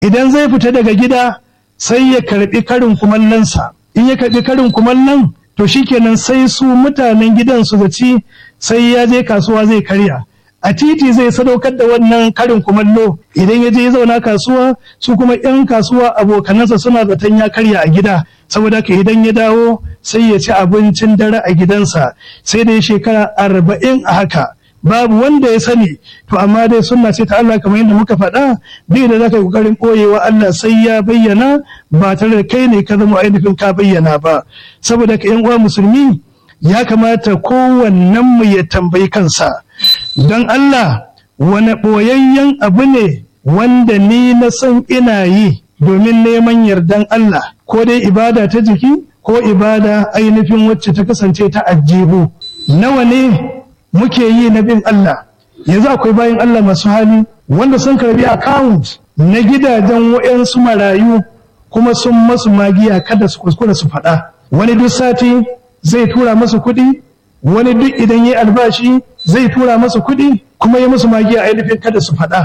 idan zai fita daga gida sai ya karbi karin kumallonsa in ya karbi karin kumallon to shikenan sai su mutanen gidan su zaci sai ya je kasuwa zai karya a titi zai sadaukar da wannan karin kumallo idan ya je ya zauna kasuwa su kuma 'yan kasuwa abokanansa suna zaton ya karya a gida saboda haka idan ya dawo sai ya ci abincin dare a gidansa sai da ya shekara arba'in a haka babu wanda ya sani to amma dai sunna ce ta Allah kamar yadda muka faɗa bai da zaka yi kokarin koyewa Allah sai ya bayyana ba tare da kai ne ka zama ainihin ka bayyana ba saboda ka yan uwa musulmi ya kamata kowannen mu ya tambayi kansa don Allah wani ɓoyayyen abu ne wanda ni na san ina yi domin neman yardan Allah ko dai ibada ta jiki ko ibada ainihin wacce ta kasance ta ajibu nawa ne muke yi na bin Allah yanzu akwai bayan Allah masu hali wanda sun karbi account na gidajen wa'yansu marayu kuma sun masu magiya kada su kuskura su faɗa wani duk sati zai tura masu kuɗi wani duk idan yi albashi zai tura masu kuɗi kuma ya masu magiya ainihin kada su faɗa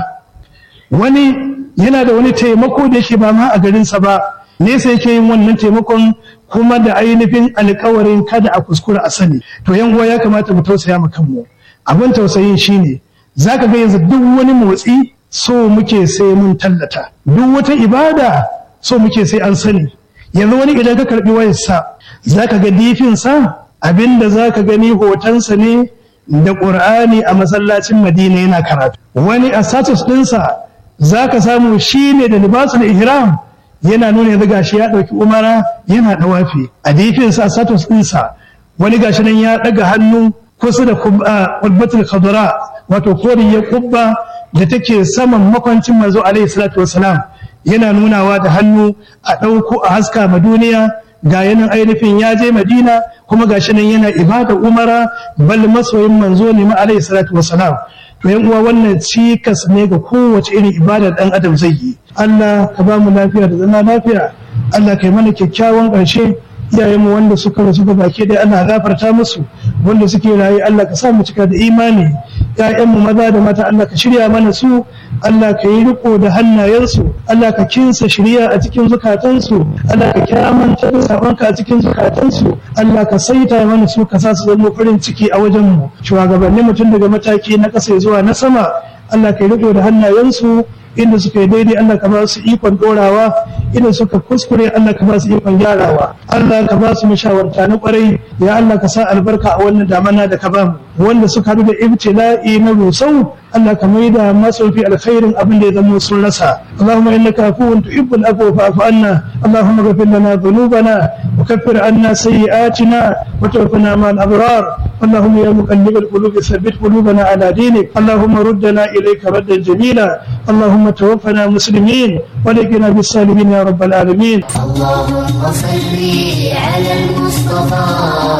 wani yana da wani taimako da yake ba ma a garinsa ba nesa yake yin wannan taimakon kuma da ainihin alkawarin kada a kuskura a sani to yan uwa ya kamata mu tausaya mu kanmu abin tausayin shine zaka ga yanzu duk wani motsi so muke sai mun tallata duk wata ibada so muke sai an sani yanzu wani idan ka karbi wayarsa zaka ga difin sa abinda zaka gani hotonsa ne da qur'ani a masallacin madina yana karatu wani a status ɗinsa zaka samu shine da libasul ihram yana nuna yanzu gashi ya ɗauki umara yana ɗawafi a difinsa status ɗinsa wani gashi nan ya ɗaga hannu kusa da kubbatul khadra wato koriyar kubba da take saman makwancin manzo alaihi salatu wasalam yana nunawa da hannu a ɗauko a haska ma duniya ga yanan ainihin ya je madina kuma gashi nan yana ibada umara bal masoyin manzo ne ma alaihi salatu wasalam to yan uwa wannan cikas ne ga kowace irin ibada dan adam zai yi Allah ka ba mu lafiya da zama lafiya Allah kai mana kyakkyawan ƙarshe iyayenmu wanda suka rasu ga baki dai Allah gafarta musu wanda suke rayu Allah ka sa mu cika da imani ƴaƴanmu maza da mata Allah ka shirya mana su Allah ka yi riko da hannayensu Allah ka kinsa shirya a cikin zukatansu Allah ka kyamanta da sabonka a cikin zukatansu Allah ka saita mana su ka sa su zama farin ciki a wajenmu shugabanni mutum daga mataki na ƙasa zuwa na sama Allah ka yi riko da hannayensu inda suka yi daidai Allah ka ba su ikon dorawa inda suka kuskure Allah ka ba su ikon gyarawa Allah ka ba su mashawarta na kwarai ya Allah ka sa albarka a wannan damana da ka ba mu wanda suka haɗu da ibtila'i na rusau Allah ka mai da masu fi alkhairin abin da ya zama sun rasa Allahumma innaka afuwun tuhibbul afwa fa'fu anna Allahumma ghfir lana dhunubana wa kaffir anna sayyi'atina wa tawaffana ma'al abrar اللهم يا مقلب القلوب ثبت قلوبنا على دينك اللهم ردنا إليك ردا جميلا اللهم توفنا مسلمين ولقنا بالسالمين يا رب العالمين اللهم صل على المصطفى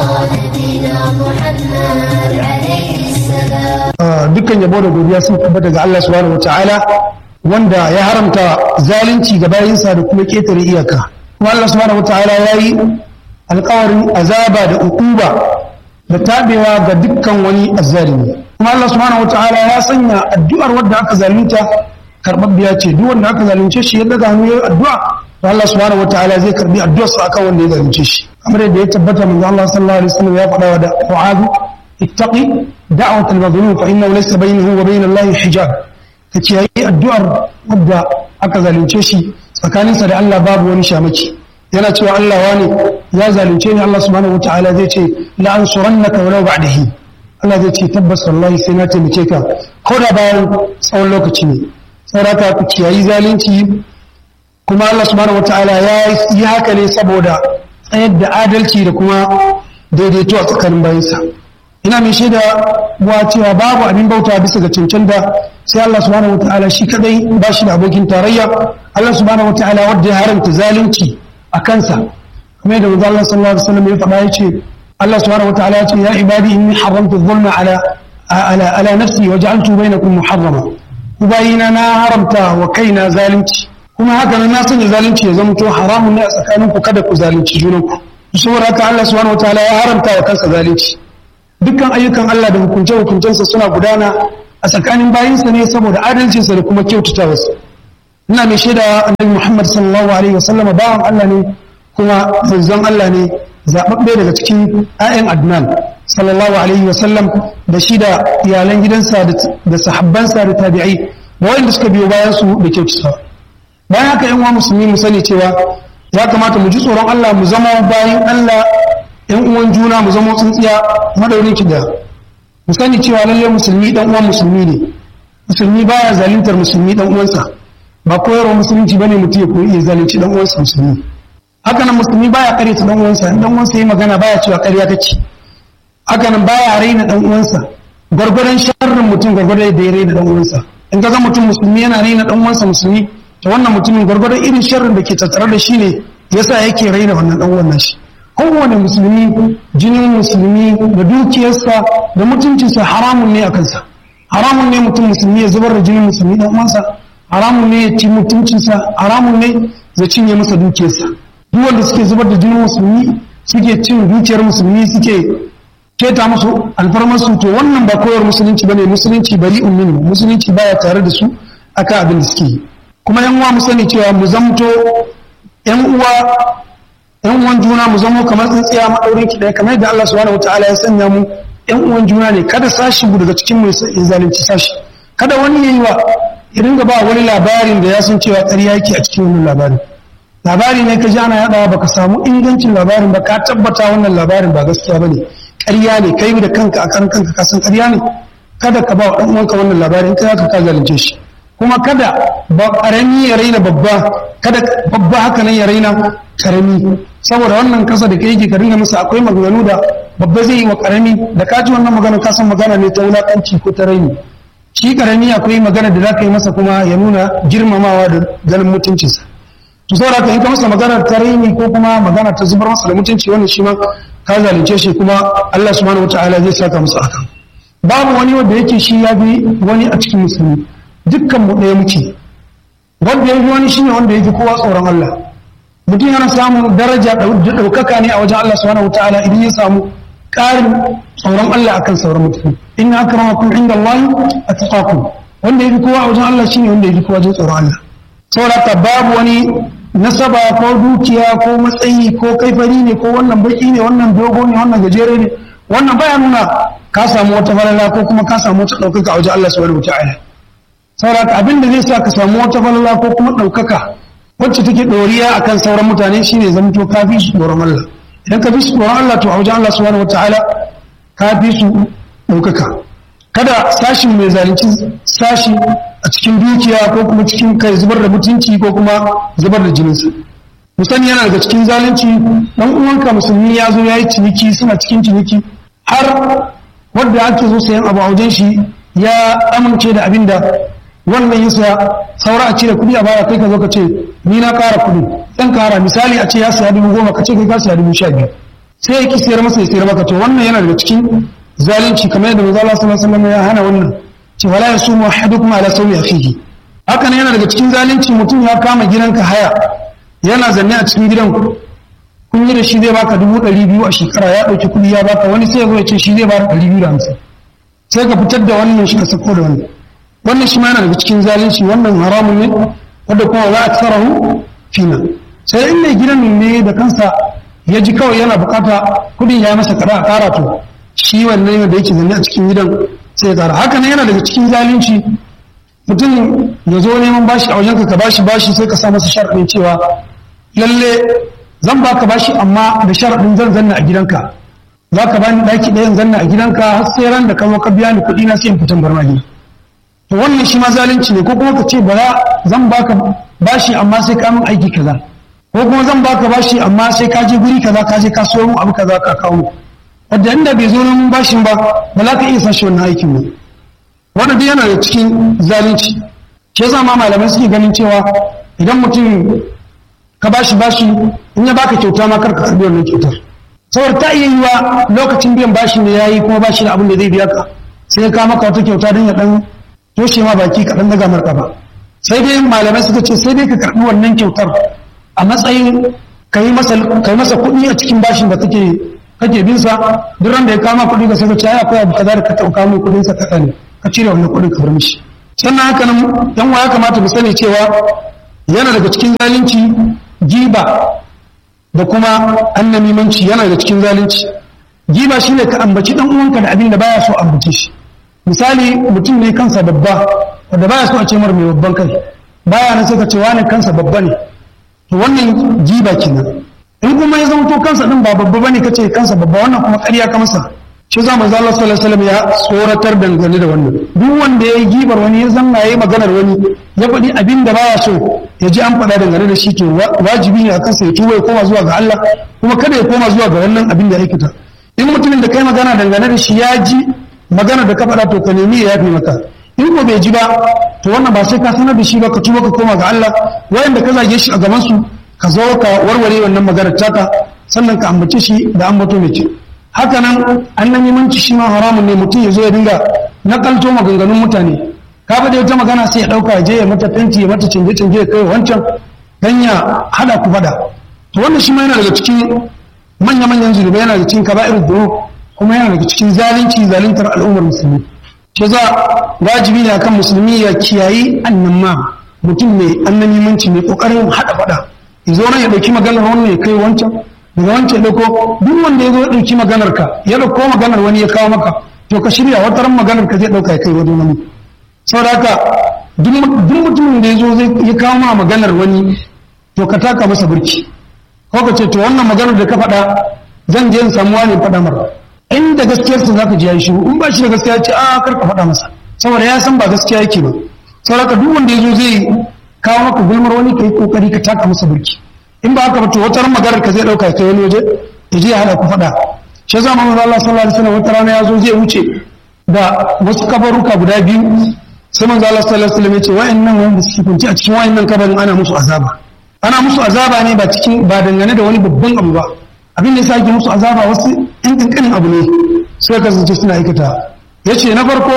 نبينا محمد عليه السلام dukkan yabo da godiya sun tabbata ga Allah subhanahu wataala wanda ya haramta zalunci ga bayinsa da kuma ketare iyaka kuma Allah subhanahu wataala ya yi alkawarin azaba da ukuba da tabewa ga dukkan wani azzalimi kuma Allah subhanahu wataala ya sanya addu'ar wanda aka zalunta karbabbiya ce duk wanda aka zalunce shi ya daga hannu yayin addu'a to Allah subhanahu wataala zai karbi addu'ar sa akan wanda ya zalunce shi kamar yadda ya tabbata manzo Allah sallallahu alaihi wasallam ya faɗa wa da Mu'adh ittaqi da'wat al-mazlum fa innahu laysa bainahu wa bain Allah hijab kace yayi addu'ar wanda aka zalunce shi tsakaninsa da Allah babu wani shamaki yana cewa Allah wani ya zalunce ni Allah subhanahu wataala zai ce la ansurannaka walau ba'dahi Allah zai ce tabbas wallahi sai na taimake ka ko da bayan tsawon lokaci ne saboda ku kiyayi zalunci kuma Allah subhanahu wataala ya yi haka ne saboda tsayar da adalci da kuma daidaito a tsakanin bayansa ina mai shaida wa cewa babu abin bauta bisa ga cancanta sai Allah subhanahu wataala shi kadai ba shi da abokin tarayya Allah subhanahu wataala wanda ya haramta zalunci a kansa kuma yadda manzo Allah sallallahu alaihi wasallam ya faɗa yace Allah subhanahu wataala yace ya ibadi inni haramtu dhulma ala ala ala nafsi wa ja'altu bainakum muharrama ubayina na haramta wa kaina zalunci kuma haka nan na sanya zalunci ya zama to haramun ne a tsakaninku kada ku zalunci junanku saboda haka Allah subhanahu wataala ya haramta wa kansa zalunci dukkan ayyukan Allah da hukunce hukuncensa suna gudana a tsakanin bayinsa ne saboda adalcinsa da kuma kyautatawarsa ina mai shaida annabi Muhammad sallallahu alaihi wasallam bawan Allah ne kuma manzon Allah ne zababbe daga cikin ayyan Adnan sallallahu alaihi wasallam da shi da iyalan gidansa da sahabbansa da tabi'ai da wanda suka biyo bayan su da kyautata bayan haka yan uwa musulmi mu sani cewa ya kamata mu ji tsoron Allah mu zama bayan Allah yan uwan juna mu zama tsintsiya madaurin ki da mu sani cewa lalle musulmi dan uwan musulmi ne musulmi baya zaluntar musulmi dan uwansa ba koyarwa musulunci bane mutum ya koyi iya zalunci dan uwansa musulmi haka nan musulmi baya karyata dan uwansa in dan uwansa yi magana baya cewa karya kake haka nan baya raina dan uwansa gwargwadon sharrin mutum gwargwadon da ya raina dan uwansa in ga mutum musulmi yana raina dan uwansa musulmi to wannan mutumin gwargwadon irin sharrin da ke tattare da shi ne yasa yake raina wannan dan uwan nashi kowane musulmi jinin musulmi da dukiyarsa da mutuncinsa haramun ne a kansa haramun ne mutum musulmi ya zubar da jinin musulmi dan uwansa haramun ne ya ci mutuncinsa haramun ne ya cinye masa dukiyarsa duk wanda suke zubar da jinin musulmi suke cin dukiyar musulmi suke keta musu alfarmarsu to wannan ba koyar musulunci bane musulunci bari ummin musulunci baya tare da su akan abin da suke yi kuma yan uwa mu sani cewa mu zamto yan uwa yan uwan juna mu zamo kamar tsintsiya maɗaurin ki ɗaya kamar yadda Allah subhanahu wataala ya sanya mu yan uwan juna ne kada sashi mu daga cikin mu ya zalunci sashi kada wani yayi wa ya dinga ba wani labarin da ya san cewa ƙarya yake a cikin wannan labarin labari ne ka ji ana yaɗawa baka samu ingancin labarin ba ka tabbata wannan labarin ba gaskiya bane ƙarya ne kai da kanka a kan kanka ka san ƙarya ne kada ka ba wa ɗan uwanka wannan labarin kai haka ka zalunce shi kuma kada ba ƙarami ya raina babba kada babba haka nan ya raina ƙarami saboda wannan kasa da kai yake ka dinga masa akwai maganganu da babba zai yi wa ƙarami da ka ji wannan magana ka san magana ne ta wulaƙanci ko ta raini shi ƙarami akwai magana da za ka yi masa kuma ya nuna girmamawa da ganin mutuncinsa to saboda ka in ka masa magana ta raini ko kuma magana ta zubar masa da mutunci wannan shi ma ka zalunce shi kuma Allah subhanahu wataala zai saka masa akan babu wani wanda yake shi ya bi wani a cikin musulmi dukkan mu ɗaya muke wanda ya bi wani shine wanda ya fi kowa tsoron Allah mutum yana samun daraja da ɗaukaka ne a wajen Allah subhanahu wataala idan ya samu ƙarin tsoron Allah akan sauran mutum inna akramakum inda Allah atqakum wanda ya fi kowa a wajen Allah shine wanda ya fi kowa jin tsoron Allah saboda babu wani nasaba ko dukiya ko matsayi ko kaifari ne ko wannan baki ne wannan dogo ne wannan gajere ne wannan baya nuna ka samu wata falala ko kuma ka samu wata ɗaukaka a wajen Allah subhanahu wataala saboda abin da zai sa ka samu wata falala ko kuma ɗaukaka wacce take ɗoriya akan sauran mutane shine zamto ka fi su tsoron Allah idan ka fi su tsoron Allah to a wajen Allah subhanahu wataala ka fi su ɗaukaka kada sashin mai zalunci sashi a cikin dukiya ko kuma cikin kai zubar da mutunci ko kuma zubar da jininsa musani yana daga cikin zalunci dan uwanka musulmi ya zo ya yi ciniki suna cikin ciniki har wanda ake zo sayan abu a wajen shi ya amince da abin da wannan yasa saura a cire kuɗi a baya kai ka zo ka ce ni na ƙara kuɗi ɗan ƙara misali a ce ya saya dubu goma ka ce kai ka saya dubu sha biyu sai ya ki sayar masa ya sayar maka to wannan yana daga cikin zalunci kamar yadda manzo Allah sallallahu alaihi wasallam ya hana wannan ce wala yasumu ahadukum ala sawmi akhihi haka yana daga cikin zalunci mutum ya kama gidanka haya yana zanne a cikin gidan kun yi da shi zai baka dubu ɗari biyu a shekara ya ɗauki kuɗi ya baka wani sai ya zo ya ce shi zai baka ɗari biyu da hamsin sai ka fitar da wannan shi ka sako da wannan wannan shi ma yana daga cikin zalunci wannan haramun ne wanda kuma za a tsarahu fina sai in mai gidan ne da kansa ya ji kawai yana bukata kuɗin ya masa kada a ƙara to shi wannan da yake zanne a cikin gidan sai ya ƙara haka nan yana daga cikin zalunci mutum ya zo neman bashi a wajenka ka bashi bashi sai ka sa masa sharaɗin cewa lalle zan baka bashi amma da sharaɗin zan zanna a gidanka za ka bani ɗaki ɗayan zanna a gidanka har sai ran da ka zo ka biya ni kuɗi na sai in fitan bar magi to wannan shi ma zalunci ne ko kuma ka ce bara zan baka bashi amma sai ka min aiki kaza ko kuma zan baka bashi amma sai ka je guri kaza ka je ka so abu kaza ka kawo wadda inda bai zo neman bashin ba ba za ka iya sashi wannan aikin ba wanda duk yana da cikin zalunci shi yasa ma malamai suke ganin cewa idan mutum ka bashi bashi in ya baka kyauta ma kar ka karbi wannan kyautar saboda ta iya yiwa lokacin biyan bashi ne yayi kuma bashi da abin da zai biya ka sai ka maka wata kyauta don ya dan toshe ma baki ka dan daga marka ba sai dai malamai suka ce sai dai ka karbi wannan kyautar a matsayin ka yi masa ka yi masa kuɗi a cikin bashin da kake kake bin sa duk ran da ya kama kuɗi ka sai ka ce ai akwai abu kaza da ka tauka mai kuɗin sa kaɗan ne ka cire wannan kuɗin ka bar mishi sannan haka nan yan ya kamata mu sani cewa yana daga cikin zalunci giba da kuma annamimanci yana daga cikin zalunci giba shine ka ambaci dan uwanka da abin da baya so ambace shi misali mutum ne kansa babba wanda baya so a ce mar mai babban kai baya nan sai ka ce wani kansa babba ne to wannan giba kenan in kuma ya zama to kansa din ba babba bane kace kansa babba wannan kuma ƙarya ka masa shi za manzo Allah sallallahu alaihi wasallam ya tsoratar dangane da wannan duk wanda yayi gibar wani ya zanna yayi maganar wani ya faɗi abin da baya so ya ji an faɗa dangane da shi to wajibi ne a kansa ya tuba ya koma zuwa ga Allah kuma kada ya koma zuwa ga wannan abin da ya aikata in mutumin da kai magana dangane da shi ya ji magana da ka faɗa to ka nemi ya yafe maka in ko bai ji ba to wannan ba sai ka sanar da shi ba ka tuba ka koma ga Allah wayanda ka zage shi a gaban su ka zo ka warware wannan maganar taka sannan ka ambace shi da ambato mai ce haka nan annan yimanci shi ma haramun ne mutum ya zo ya dinga nakalto maganganun mutane ka faɗi wata magana sai ya ɗauka ya je ya mata fenti ya mata canje canje ya kai wancan dan ya hada ku faɗa to wannan shi ma yana daga cikin manya manyan zunubai yana daga cikin kaba'ir dhunub kuma yana daga cikin zalunci zaluntar al'ummar musulmi shi za wajibi ne akan musulmi ya kiyayi annamma mutum mai annamimanci mai kokarin hada faɗa ya zo nan ya ɗauki maganar wannan ya kai wancan daga wancan ɗauko duk wanda ya zo ya ɗauki maganar ka ya ɗauko maganar wani ya kawo maka to ka shirya wata ran maganar ka zai ɗauka ya kai wajen wani saboda haka duk mutumin da ya zo ya kawo ma maganar wani to ka taka masa burki ko ka ce to wannan maganar da ka faɗa zan je in samu wani faɗa mara inda gaskiyarsa za ka ji ya yi shiru in ba shi da gaskiya ce a kar ka faɗa masa saboda ya san ba gaskiya yake ba saboda haka duk wanda ya zo zai kawo maka gulmar wani ka yi kokari ka taka masa burki in ba haka ba to wata ran maganar ka zai dauka ta wani waje ya je ya hada ku faɗa shi zama manzo Allah sallallahu alaihi wasallam wata rana ya zo zai wuce da wasu kabaruka guda biyu sai manzo Allah sallallahu alaihi wasallam ya ce wa'annan wanda suke kunci a cikin wa'annan kabarin ana musu azaba ana musu azaba ne ba cikin ba dangane da wani babban abu ba abin da yasa ake musu azaba wasu ɗan kankanin abu ne suka kasance suna aikata yace na farko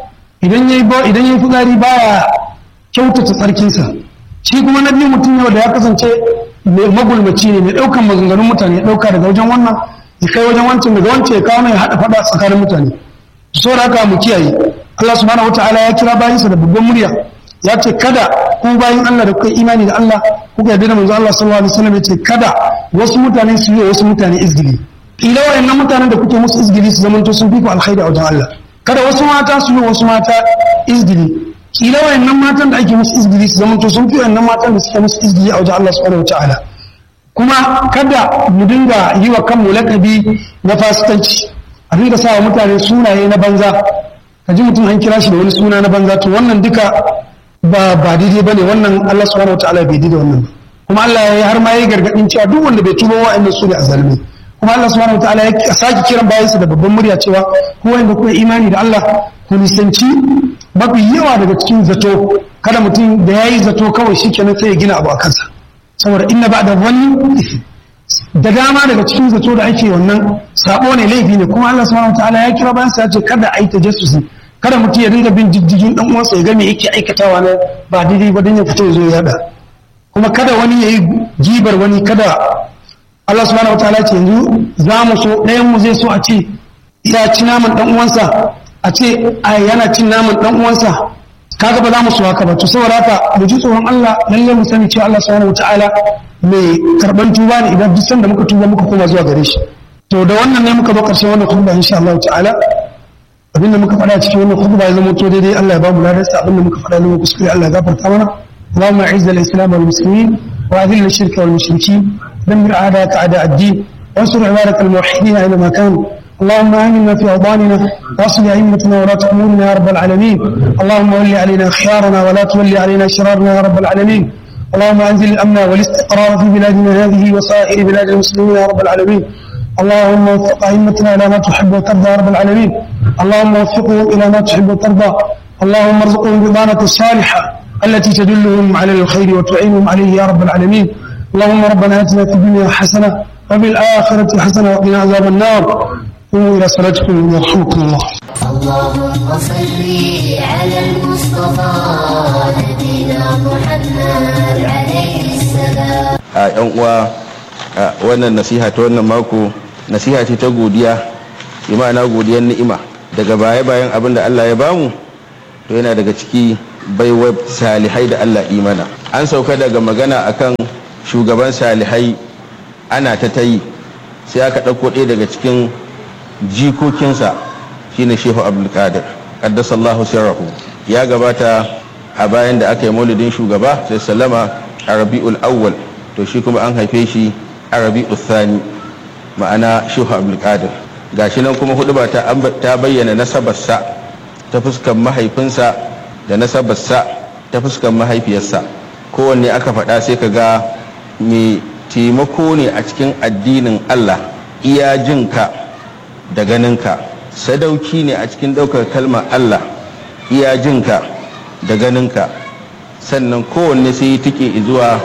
idan yayi idan yayi fitsari baya kyautata tsarkinsa shi kuma na biyu mutum yau da ya kasance magulmaci ne mai ɗaukan maganganun mutane ya ɗauka daga wajen wannan ya kai wajen wancan daga wancan ya kawo ya haɗa faɗa tsakanin mutane so da haka mu kiyaye Allah subhanahu wataala ya kira bayinsa da babban murya ya ce kada ku bayin Allah da kuka imani da Allah kuka yarda da manzo Allah sallallahu alaihi wasallam ya ce kada wasu mutane su yi wasu mutane izgili ila wayannan mutanen da kuke musu izgili su zamanto sun fi ku alkhairi a wajen Allah kada wasu mata su yi wasu mata izgili kila wayannan matan da ake musu izgili su zamanto sun fi wayannan matan da suke musu izgili a wajen Allah subhanahu wataala kuma kada mu dinga yi wa kanmu lakabi na fasikanci a dinga sa wa mutane sunaye na banza ka ji mutum an kira shi da wani suna na banza to wannan duka ba ba daidai bane wannan Allah subhanahu wataala bai daidai wannan ba kuma Allah ya har ma yayi gargadin cewa duk wanda bai tuba wa'annan su ne azalimi kuma Allah subhanahu wataala ya saki kiran bayansa da babban murya cewa ko wanda kuma imani da Allah ku nisanci mafi yawa daga cikin zato kada mutum da ya yi zato kawai shi kenan sai ya gina abu a kansa saboda inna ba da wani da dama daga cikin zato da ake wannan sabo ne laifi ne kuma Allah subhanahu wataala ya kira bayan sa ya ce kada a yi tajassusi kada mutum ya dinga bin diddigin dan uwansa ya ga me yake aikatawa na ba daidai ba dan ya fito ya zo ya yada kuma kada wani ya yi gibar wani kada Allah subhanahu wataala ce yanzu za mu so ɗayan mu zai so a ce ya ci naman dan uwansa a ce a yana cin naman dan uwansa kaga ba za mu so haka ba to saboda haka mu ji tsoron Allah lalle mu sani cewa Allah subhanahu wataala mai karban tuba ne idan duk sanda muka tuba muka koma zuwa gare shi to da wannan ne muka zo karshen wannan khutba insha Allah ta'ala abinda muka faɗa cikin wannan khutba ya zama to daidai Allah ya ba mu ladarsa abinda muka faɗa ne kuskure Allah ya gafarta mana اللهم اعز الاسلام والمسلمين واذل الشرك والمشركين دمر اعداءك اعداء الدين وانصر عبادك الموحدين اينما كانوا اللهم امنا في اوطاننا واصل ائمتنا ولاة امورنا يا رب العالمين اللهم ول علينا خيارنا ولا تولي علينا شرارنا يا رب العالمين اللهم انزل الامن والاستقرار في بلادنا هذه وسائر بلاد المسلمين يا رب العالمين اللهم وفق ائمتنا الى ما تحب وترضى يا رب العالمين اللهم وفقهم الى ما تحب وترضى اللهم ارزقهم بضانة الصالحة التي تدلهم على الخير وتعينهم عليه يا رب العالمين اللهم ربنا اتنا في الدنيا حسنة وفي الآخرة حسنة وقنا عذاب النار قوموا إلى صلاتكم يرحمكم الله اللهم صل على المصطفى نبينا محمد عليه السلام a yan uwa a wannan nasiha ta wannan mako nasiha ce ta godiya bi ma'ana godiyar ni'ima daga baya bayan abin da Allah ya bamu to yana daga ciki baiwa salihai da Allah imana an sauka daga magana akan shugaban salihai ana ta tayi sai aka ɗauko ɗaya daga cikin jikokinsa shine shehu abdulkadir qaddasallahu sirrahu ya gabata a bayan da aka yi maulidin shugaba sai sallama a rabi'ul awwal to shi kuma an haife shi a rabi'ul thani ma'ana shehu abdulkadir gashi nan kuma hudu ba ta bayyana nasabarsa ta fuskan mahaifinsa da nasabarsa ta fuskan mahaifiyarsa kowanne aka faɗa sai ka ga mai taimako ne a cikin addinin allah iya jinka da ganinka sadauki ne a cikin ɗaukar kalmar allah iya jinka da ganinka sannan kowanne sai yi tike zuwa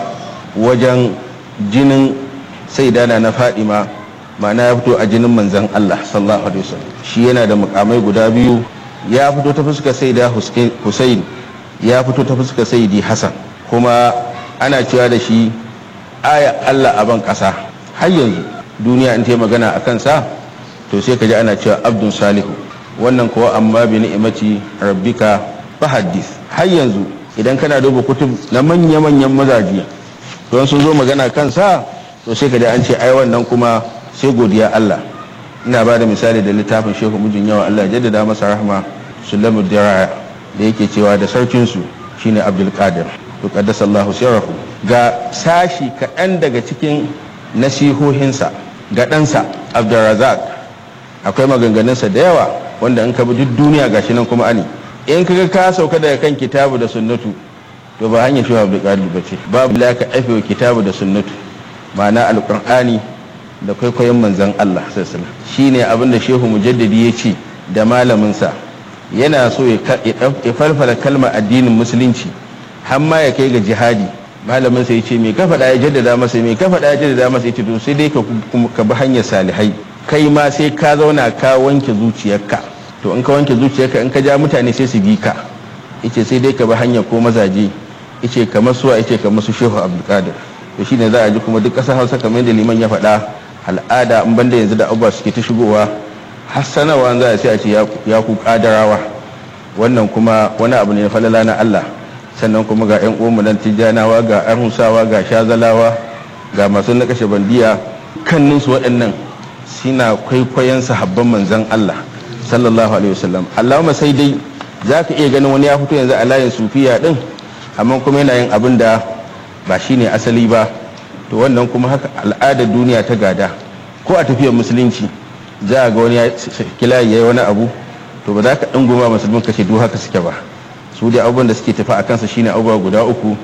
wajen jinin sai dana na fadima ma'ana ya fito a jinin manzan Allah sallallahu alaihi wasallam shi yana da mukamai guda biyu ya fito ta fuskar saida Hussein ya fito ta fuskar saidi Hassan kuma ana cewa da shi aya Allah a ban kasa har yanzu duniya in ta magana a kansa to sai ka ji ana cewa abdun salihu wannan kuwa amma bi ni'imati rabbika fahaddis har yanzu idan kana duba kutub na manya-manyan mazaji don sun zo magana kansa to sai ka ji an ce ai wannan kuma sai godiya Allah ina ba da misali da littafin shehu mijin yawa Allah jaddada masa rahma sulamu diraya da yake cewa da sarkinsu shine abdul qadir to qaddasallahu sirrahu ga sashi kaɗan daga cikin nasihohinsa ga ɗansa abdulrazak akwai maganganunsa da yawa wanda in ka bi duk duniya gashi nan kuma ani in kaga ka sauka daga kan kitabu da sunnatu to ba hanyar shi abdul qadir bace babu la ka afe kitabu da sunnatu ma'ana alqur'ani da kwaikwayon manzan Allah sassana shi ne abinda shehu mujaddadi ya ce da malaminsa yana so ya falfala kalmar addinin musulunci har ma ya kai ga jihadi malaminsa ya ce mai kafa ya jaddada masa mai kafa ya jaddada masa ya ce to sai dai ka bi hanyar salihai kai ma sai ka zauna ka wanke zuciyarka to in ka wanke zuciyarka in ka ja mutane sai su bi ka yace sai dai ka bi hanyar ko mazaje yace kamar suwa yace kamar su shehu abdulkadir to shine za a ji kuma duk ƙasar hausa kamar yadda liman ya faɗa al'ada in banda yanzu da abubuwa suke ta shigowa hassanawa za a sai a ce ya ku kadarawa wannan kuma wani abu ne na falala na Allah sannan kuma ga yan uwanmu nan tijjanawa ga arhusawa ga shazalawa ga masu na kashe bandiya kannin su waɗannan suna kwaikwayon sahabban manzon Allah sallallahu alaihi wasallam Allahumma sai dai zaka iya ganin wani ya fito yanzu a layin sufiya din amma kuma yana yin abin da ba shine asali ba to wannan kuma haka al'adar duniya ta gada ko a tafiyar musulunci za a ga wani ya kila ya yi wani abu to ba za ka ɗunguma musulmin kashe duk haka suke ba su da abubuwan da suke tafi a kansa shine abubuwa guda uku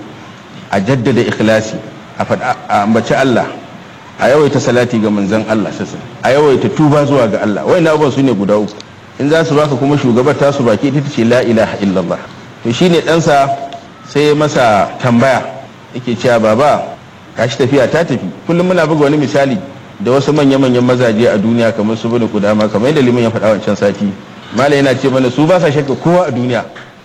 a jaddada ikhlasi a faɗa a ambaci Allah a yawaita salati ga manzon Allah sassan a yawaita tuba zuwa ga Allah na abubuwan su ne guda uku in za su baka kuma shugabar tasu baki ita ce la ilaha illallah to shine ɗansa sai masa tambaya yake cewa baba gashi tafiya ta tafi kullum muna buga wani misali da wasu manya-manyan mazaje a duniya kamar su bane kudama kamar yadda liman ya faɗa wancan sati mala yana ce mana su ba sa shakka kowa a duniya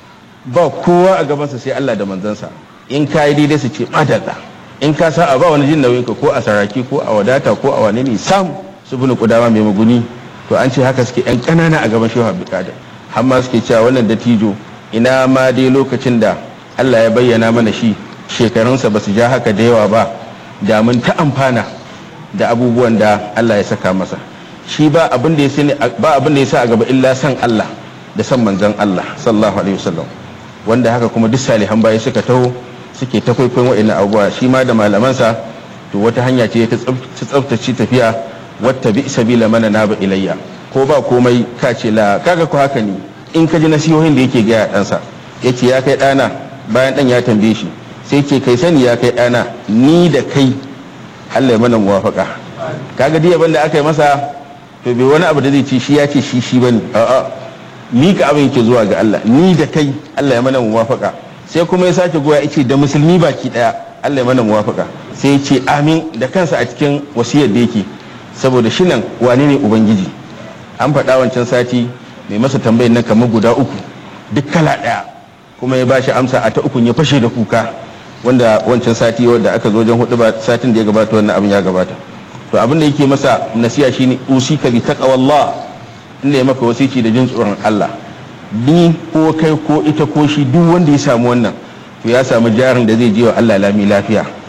ba kowa a gabansa sai Allah da manzansa in ka yi daidai su ce madalla in ka sa a ba wani jin nauyin ka ko a saraki ko a wadata ko a wani ne sam su bane kudama mai maguni to an ce haka suke yan ƙanana a gaban shehu abdulkadir har ma suke cewa wannan dattijo ina ma dai lokacin da Allah ya bayyana mana shi shekarunsa ba su ja haka da yawa ba da mun ta amfana da abubuwan da Allah ya saka masa shi ba abin da ya sani ba abin da ya sa a gaba illa san Allah da san manzon Allah sallallahu alaihi wasallam wanda haka kuma duk salihan baya suka taho suke ta kwaikwayon wa'annan abubuwa shi ma da malamansa to wata hanya ce ta tsaftace tafiya wata bi sabila mana na ba ilayya ko ba komai ka ce la kaga ko haka ne in ka ji nasihohin da yake gaya ɗansa yace ya kai ɗana bayan ɗan ya tambaye shi sai ce kai sani ya kai ɗana ni da kai Allah ya mana muwafaka kaga diya banda aka yi masa to bai wani abu da zai ce shi ya ce shi shi bane a'a ni ka abin yake zuwa ga Allah ni da kai Allah ya mana muwafaka sai kuma ya sake goya yace da musulmi baki daya Allah ya mana muwafaka sai ya ce amin da kansa a cikin wasiyar da yake saboda shi nan wane ne ubangiji an faɗa wancan sati mai masa tambayar nan kamar guda uku duk kala ɗaya kuma ya bashi amsa a ta ukun ya fashe da kuka wanda wancan sati wanda aka zo wajen hudu ba satin da ya gabata wannan abin ya gabata to abin da yake masa nasiya shine usika bi taqwallah inda ya maka wasici da jin tsoron Allah ni ko kai ko ita ko shi duk wanda ya samu wannan to ya samu jarin da zai je wa Allah lami lafiya